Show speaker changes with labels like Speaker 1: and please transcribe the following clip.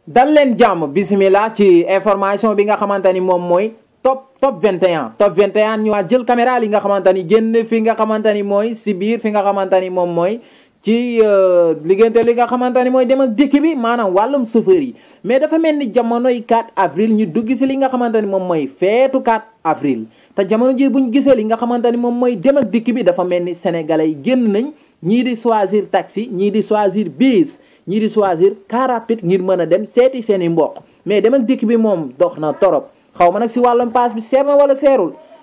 Speaker 1: dal leen jàmm bismillah ci information bi nga xamante ni moom mooy top top 21 top 21 ñu waa jël caméra li nga xamante ni génn fi nga xamante ni mooy si biir fi nga xamante ni moom mooy ci liggéeyante li nga xamante ni mooy dem ak dikk bi maanaam wàllum chauffeur yi mais dafa mel ni jamonoy 4 avril ñu dugg si li nga xamante ni moom mooy feetu 4 avril te jamono ji buñ gisee li nga xamante ni moom mooy dem ak dikk bi dafa mel ni sénégalais yi génn nañ ñii di choisir taxi ñii di choisir bus ñii di choisir car rapide ngir mën a dem seeti seen i mbokk mais dem ak dikk bi moom dox na torop xaw ma nag si wàllum paas bi seer na wala seerul